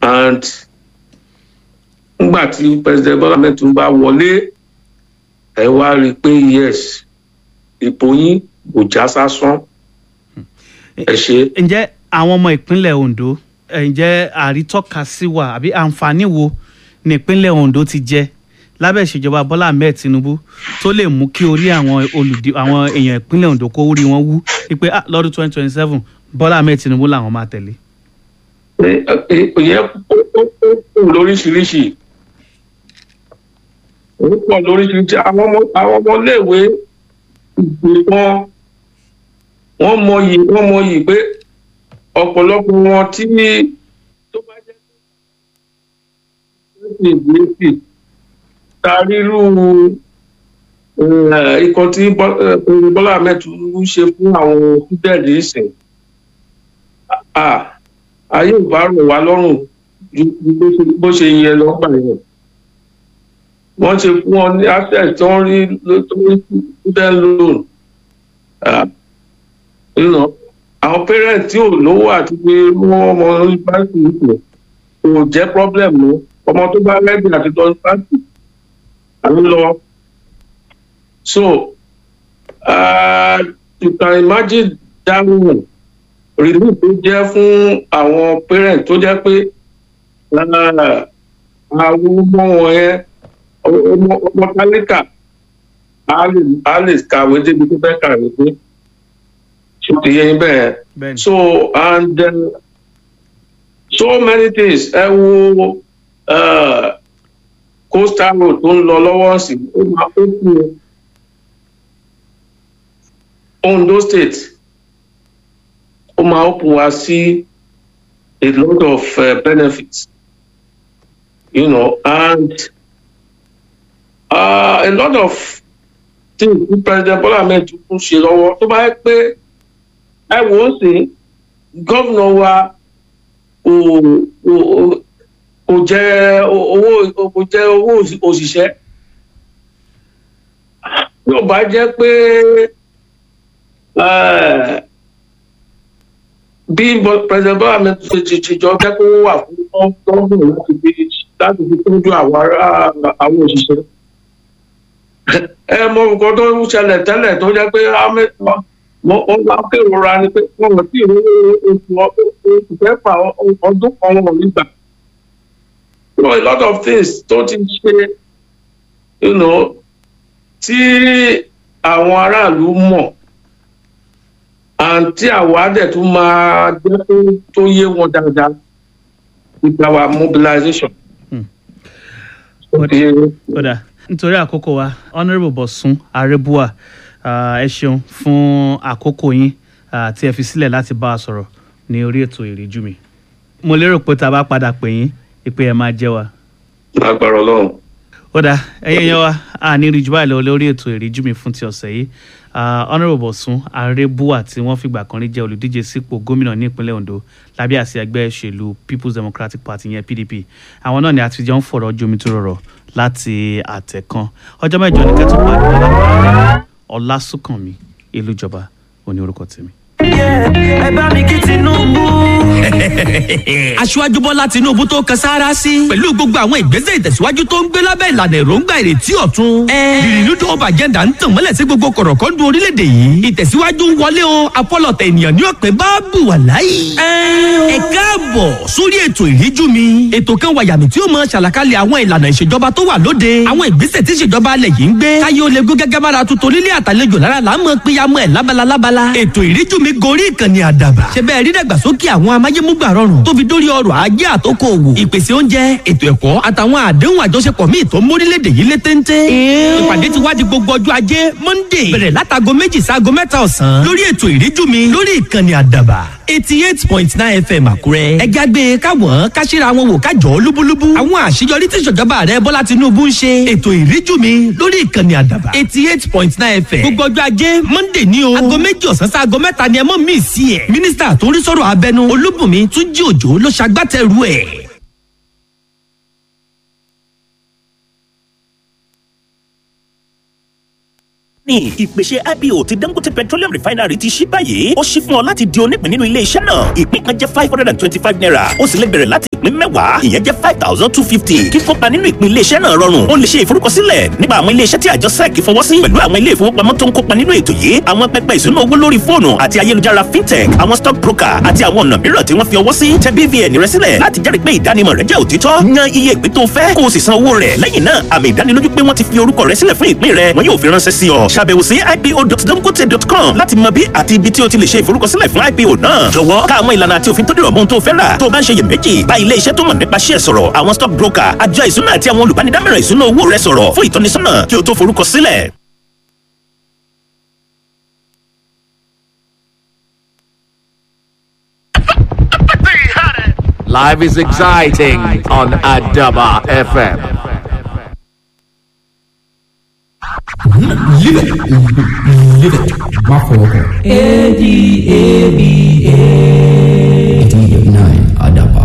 and nígbà tí president Bola Ahmed Tinubu bá wọlé ẹ wá rí i pé yes ipò yín kò já sásán ẹ ṣe. ǹjẹ́ àwọn ọmọ ìpínlẹ̀ Ondo ẹ̀, ǹjẹ́ àrítọ́ka sí wa àbí àǹfààní wo ní ìpínlẹ̀ Ondo ti jẹ lábẹ́ ìṣèjọba Bọ́lá Ahmed Tinubu tó lè mú kí orí àwọn olùdí àwọn èèyàn ìpínlẹ̀ Ondo kó rí wọn wú wípé ah, lọ́dún twenty twenty seven Bọ́lá Ahmed Tinubu làwọn máa tẹ̀lé. ìyẹn pọ̀ lóríṣiríṣi ó pọ̀ lóríṣiríṣi àwọn ọmọ àwọn ọmọléèwé ìgbè wọn wọ́n mọyì wọ́n mọyì pé ọ̀pọ̀lọpọ̀ wọn tí tó bá jẹ́ pé ìgbé sí tarírú ikọ̀ tí Bọ́- eh, Bọ́lá Ahmed Tinubu ṣe fún àwọn fúdẹ̀lì ìsìn ah, ayé ò bá rọ̀ wá lọ́rùn ju ju bó ṣe- bó ṣe yẹ lọ́gbà yẹn wọ́n ṣe fún wọn ní access tó ń rí ló- tó ń rí student loan Ah, you know, àwọn parents tí ò lówó àti pé wọ́n ọmọ yunifásitì nìkan kò jẹ́ problem mọ́ ọmọ tó bá rẹ́dì àti lọ yunifásitì à ń lọ so uh, you can imagine that one relief tó jẹ́ fún àwọn parents tó jẹ́ pé ah, àwọn ọmọ wọn yẹn ọmọ ọmọ tálíkà á lè á lè kàwé débi tó fẹ́ kàwé dé ṣe ti yẹ yín bẹ́ẹ̀ bẹ́ẹ̀ni so and uh, so many things ẹ wo uh, coastal road tó ń lọ lọ́wọ́ sí ó máa ó kú Ondo state ó máa open wá sí a lot of uh, benefits you know and uh, a lot of things tí president Bola Ahmed Tinubu ṣe lọ́wọ́ tó bá yẹ pé ẹ wò ó sí gómìnà wa kò kò kò jẹ owó kò jẹ owó òṣìṣẹ́ yóò bá jẹ́ pé eh, bí Bo- president Bola Ahmed Tinubu ti ti jọ jẹ́ kó wà fún gómìnà láti fi láti fi tọ́jú àwọn ará àwọn òṣìṣẹ́ ẹ mọ nǹkan tó ń ṣẹlẹ̀ tẹ́lẹ̀ tó jẹ́ pé Ahmed wọ́n wọ́n bá kérora ni pé wọ́n wọ́n sì rí oṣù oṣù kẹfà ọdún kan wọn ò ní gbà. you know a lot of things tó ti ṣe you know tí àwọn aráàlú mọ̀ and tí àwa dẹ̀ tún máa jẹ́ kó tó yé wọn dáadáa with our mobilization. Hmm. Ó ti yé yín. kódà nítorí àkókò wa honourable Bọ̀sún Arẹ́bùà ah, ẹ ṣeun fún àkókò yín ah, tí ẹ fi sílẹ̀ láti bá a sọ̀rọ̀ ní orí ètò ìríjú mi mo lérò pé tá a bá padà pè yín ìpè ẹ máa jẹ́ wa lágbára Ọlọ́run. ó dáa ẹyẹ yẹn wa a ní ríjú báyìí lọ lórí ètò ìríjú mi fún ti ọ̀sẹ̀ yìí Ah, honourable Bọ̀sún Arẹ́bùà tí wọ́n fìgbà kan rí jẹ́ olùdíje sípò gómìnà ní ìpínlẹ̀ Ondo lábẹ́ àsíá ẹgbẹ́ ìṣèlú People's Democratic Party yẹn PDP àwọn náà ni àtijọ́ ń fọ̀rọ̀ jomi tó rọrọ̀ láti àtẹ̀kan ọjọ́ mẹ́jọ ní kẹ́tọ́ pàdé ọlá Ọlásùnkànmí Ìlújọba òní orúkọ tèmi. ẹ bá mi kí Tinubu. aṣíwájú bọ́lá Tinubu tó kan sáárá sí. pẹ̀lú gbogbo àwọn ìgbésẹ̀ ìtẹ̀síwájú tó ń gbé lábẹ́ ìlànà èròǹgbà ìrètí ọ̀tun. ìrìnnúdò ọba agenda ń tàn mọ́lẹ̀ sí gbogbo kọ̀rọ̀kọ́ndù orílẹ̀-èdè yìí. ìtẹ̀síwájú ń wọlé o apọ́lọ̀tẹ̀ ènìyàn ní ọ̀pẹ bá bù wà láyé. ẹ káàbọ̀ sórí ètò ìríjú mi. ètò kan wàyàmì tí ó mọ ṣàlàkalẹ̀ àwọn ìlànà ìṣèjọba tó wà lóde. àwọn ìgbésẹ̀ tí ìṣèjọba alẹ̀ yìí ń gbé. káyé ó lè gún gẹ́gẹ́ bára tuntun nílé àtàlejò lára là ń mọ péyàmọ́ ẹ̀ lábala lábala. ètò ìríjú mi gorí ìkànnì àdàbà. ṣe bẹ́ẹ̀ rí dàgbàsókè àwọn amáyémúgbà rọrùn tó fi dórí ọrọ̀ ajé àtòkò òwò. ìpèsè oúnjẹ ètò ẹ̀kọ́ àtàwọn àdéhùn àjọṣepọ̀ míì tó ń mórílẹ̀-èdè yìí lé téńté. ìpàdé ti wá di gbogbo ọjọ́ ajé monday bẹ̀rẹ̀ látago méjì sáago mẹ́ta ọ̀sán lórí ètò ìríjú mi lórí ìkànnì àdàbà eighty eight point nine fm àkúrẹ́. ẹ jágbe káwọn káṣíra wọn wò kájọ lúbúlúbú. àwọn àṣeyọrí tí ìṣèjọba rẹ bọ́lá tinubu ń ṣe. ètò ìríjú mi lórí ìkànnì àdàbà eighty eight point nine fm. gbogbo ọjọ́ ajé monday ní o. aago méjì ọ̀sán sí aago mẹ́ta ni ẹ mọ̀ mí sí ẹ̀. mínísítà tó ń rí sọ̀rọ̀ abẹnú olúbùnmi túnjí òjò ló ṣagbátẹrù ẹ̀. ní ìpèsè ipo ti dangote petroleum refinery ti ṣí báyìí ó ṣí fún ọ láti di onípín nínú ilé iṣẹ́ náà ìpín kan jẹ́ five hundred and twenty-five naira ó sì lè bẹ̀rẹ̀ láti ìpín mẹ́wàá ìyẹn jẹ́ five thousand two fifty kíkópa nínú ìpín iléeṣẹ́ náà rọrùn ó lè ṣe ìforúkọsílẹ̀ nípa àwọn iléeṣẹ́ tí àjọ sec fọwọ́ sí pẹ̀lú àwọn ilé ìfowópamọ́ tó ń kópa nínú ètò yìí àwọn pẹpẹ ìṣúná owó lórí fóònù àti ayélujára fintech àwọn stock broker àti àwọn ọ̀nà mìíràn tí wọ́n fi ọwọ́ sí tẹ bvn rẹ sílẹ̀ láti jẹ́rìí pé ìdánimọ̀ rẹ jẹ́ òtítọ́ yan iye ìpín tó fẹ́ kó o sì san owó rẹ̀ lẹ́yìn náà àmì ìdánilójú pé wọ́n ti fi orúkọ rẹ sílẹ̀ fún ìpín rẹ wọn yóò fi ránṣẹ́ sí ọ ṣàbẹ̀wò sí ipo.dangote.com láti mọ bí àti ibi tí o ti lè ṣe ìforúkọsílẹ̀ fún ipo náà jọ̀wọ́ ká àwọn ìlànà àti òfin tó dìrọ̀ mọ́ ohun tó fẹ́ rà tó o bá ń ṣe iyèméjì bá ilé iṣẹ́ tó mọ̀ nípa ṣíẹ̀ sọ̀rọ̀ àwọn stock broker àjọ ìṣúná àti àwọn olùbánidámọ̀ràn ìṣúná owó rẹ sọ̀rọ̀ fún ìtọ́nisọ́nà kí o tó forúkọ sílẹ̀. Life is exciting on Adaba FM. A D A B A. 89 Adaba.